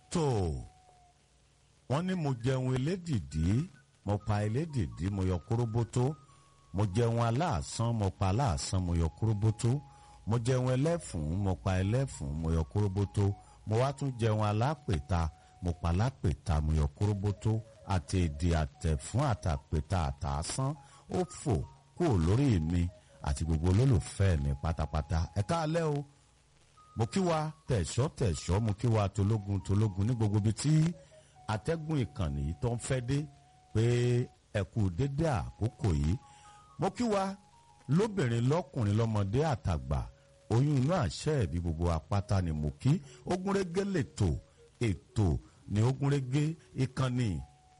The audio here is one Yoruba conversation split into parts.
tó wọ́n ní mo jẹun elédìdí mo pa elédìdí mo yọ kóróbótó mo jẹun aláàsán mo pa aláàsán mo yọ kóróbótó mo jẹun ẹlẹ́fùn mo pa ẹlẹ́fùn mo yọ kóróbótó mo wá tún jẹun alápèta mo pa alápèta mo yọ kóróbótó àti èdè àtẹ̀fún àtàpèta àtàsán ó fò kúrò lórí mi àti gbogbo olólùfẹ́ mi pátápátá ẹ káalẹ́ o mo kí wa tẹ̀sọ́ tẹ̀sọ́ mo kí wa tológun tológun ní gbogbo ibi tí atẹ́gùn ìkànnì yìí tó ń fẹ́ dé pé ẹ kú dédé àkókò yìí mo kí wa lóbìnrin lọ́kùnrin lọ́mọdé àtàgbà oyún inú àṣẹ ẹ̀bí gbogbo apáta ni mo kí ogúnrégé lètò ètò ní ogúnrégé ìkànnì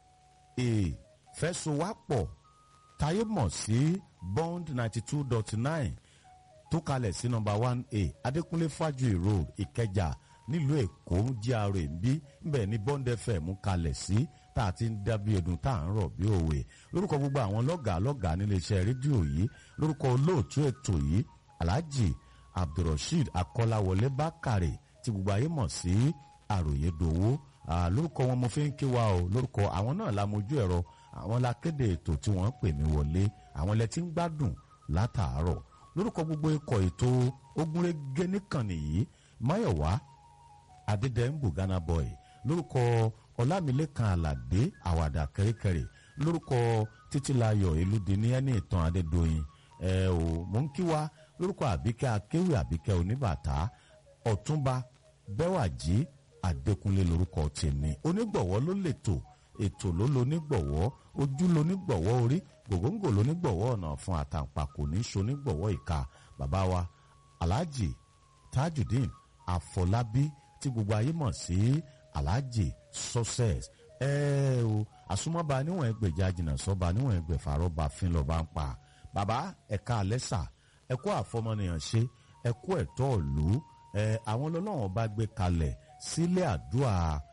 ìfẹsowápọ̀ táyé mọ̀ sí bond ninety two dot nine tó kalẹ̀ sí nọmba one a adékúnlé fájuyì road ìkẹjà nílùú èkó gra bí nbẹ ní bond fm kalẹ̀ sí tá a ti ń dábí ẹdun tá à ń rọ̀ bí òwe lórúkọ gbogbo àwọn lọ́gàá lọ́gàá níléeṣẹ́ rédíò yìí lórúkọ olóòtú ètò yìí alhaji abdulrasheed akọ́láwọlé bákàrè tí gbogbo ayé mọ̀ sí àròyé dòwó lórúkọ wọn mo fi ń kí wa o lórúkọ àwọn náà la mojú ẹ̀rọ àwọn la kéde ètò tí wọ́n pè mí wọlé àwọn ilẹ̀ tí ń gbádùn látàárọ̀ lórúkọ gbogbo ikọ̀ ètò ogúnrégé nìkànnì yìí máyọ̀wá adédèmbù ghana boy lórúkọ ọlámilékan aládé àwàdà kẹrẹkẹrẹ lórúkọ títílayọ̀ elúdini ẹni ìtàn adédọyìn ẹ ò mò ń kí wa lórúkọ àbíkẹ́ akéwì àbíkẹ́ oníbàtà ọ̀túnba bẹ́wàjì adékúnlé lórúkọ tèmi onígbọ̀wọ́ ló lè tò ètò ló lo nígbọ̀wọ́ ojú lo nígbọ̀wọ́ orí gògóńgò ló nígbọ̀wọ́ ọ̀nà fún àtàǹpàkò ní so nígbọ̀wọ́ ìka bàbá wa alhaji tajudeen afọlábí tí gbogbo ayé mọ̀ sí alhaji success ẹ o àsomọ́ba níwọ̀n ẹgbẹ̀já jìnnà sọ́ba níwọ̀n ẹgbẹ̀fà rọ́bà fín lọ́ba ń pa bàbá ẹ̀ka alẹ́sà ẹ̀kọ́ àfọmọnìyàn ṣe ẹ̀kọ́ ẹ̀tọ́ ìlú ẹ̀ àwọn ọlọ́wọ́n bá gbé kalẹ̀ sílé àdúrà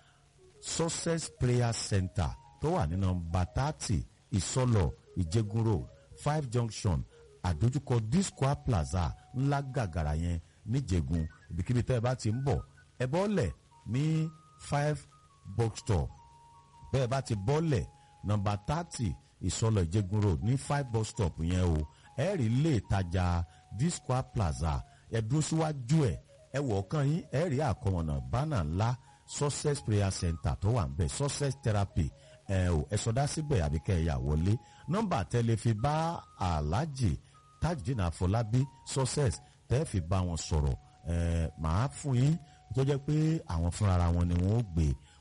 success prayer center tó wà ní nọmba thirty ìsọlọ ìjẹgun road five junction àdójúkọ disco plaza ńlá gàgàrà yẹn níjẹgun ibikíbi tẹ́ ẹ bá ti ń bọ̀ ẹ bọ́lẹ̀ ní five box stop bẹ́ẹ̀ bá ti bọ́lẹ̀ nọmba thirty ìsọlọ ìjẹgun road ní five bus stop yẹn o ẹ rí ilé ìtajà disco plaza ẹ dúró síwájú ẹ ẹ wọ̀ ọ̀kan yín ẹ rí àkọmọ̀nà bánà ńlá success prayer center tó wà ń bẹ̀ success therapy ẹ ò ẹ sọdá síbẹ̀ àbí kẹ́ ẹ yà wọlé nọ́mbà tẹ́lẹ̀ fi bá aláàjì tajudeen àfọlábí success tẹ́ fi bá wọn sọ̀rọ̀ ẹ màá fún yín tó jẹ́ pé àwọn fúnra wọn ni wọ́n ó gbé